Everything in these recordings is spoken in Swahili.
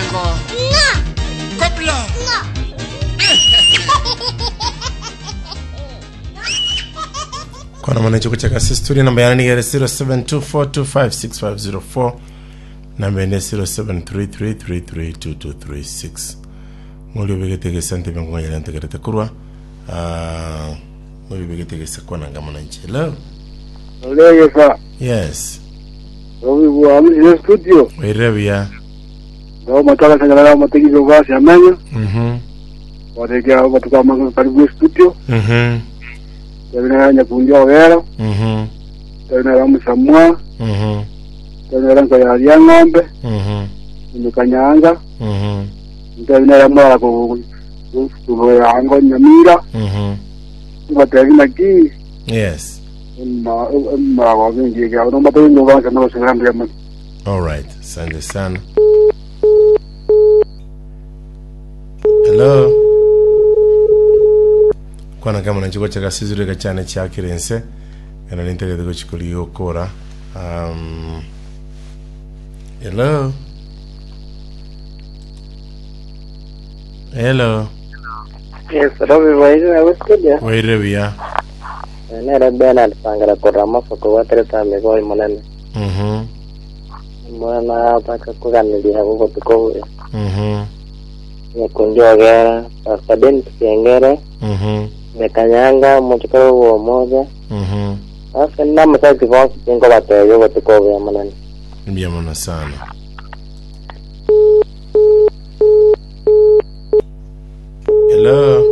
Ego. Kopla. kwana mwana chiko chaka sisturi namba yana nigere 0724256504 namba ende 0733332236 muli obegetegesa ntebe ngonyera ntegerete kurwa Ah, muli obegetegesa kwana ngama na nchelo oleyesa yes obibuamuzire studio oirebia ngao matwakasanyalala amategizo gasi amenya mhm wategea batukamanga karibu studio mhm tabinara nyakunja ogera mhm tabinara musamwa mhm tabinara nkayalya ng'ombe mhm imikanyanga mhm tabinara mwara kuyango nyamira mhm batebina ki yes mmawa bingiga nomataginyo gasi nabasingambiya mani all right asante sana hello kwana kama nachiko chakasizurika chane chakirense kana nintegeteko chikuliokora um, hello hello Yes, Robi Vaisi na studio. wairebia Nere Bernard Sangara kurama soko watereta migoi munene. mhm Mwana paka kuganiria guko tukowe. mhm Nikunjogera, Pastor Ben Kiengere, mhm Mekanyanga, Muchukuru wa moja. mhm Sasa nina msaki vonsi kingo bateyo guko tukowe munene. mbiamona sana hello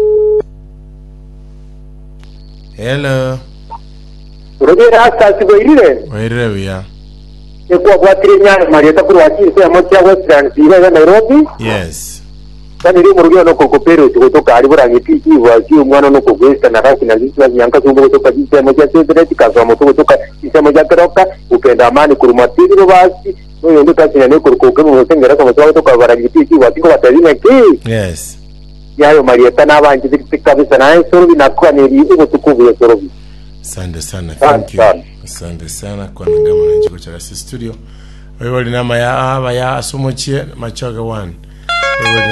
hello urugera asasigoirire wairebia ekwabwatire nyanya marieta kurwakise amo cia western sirega nairobi yes kandi ri murugio no kokopero tugotoka ari burangiti kiwa ki umwana no kogwesta na raki na zisi yanka zungu kutoka jisemo ja sedreti kazo mo tugotoka jisemo ja keroka ukenda amani kurumatiri no basi no yondo kasi ne kurukoke mu sengera kama twa kutoka barangiti kiwa kiko batarine ki yes yayo marieta n'abanje ziri kabisa na sorobi nakwaniri ugo tukubuye sorobi asante sana thank you Asante. asante sana kwanangama na njiko chakasi studio waiwali nama ya aba ya asomochie machoga one waiwali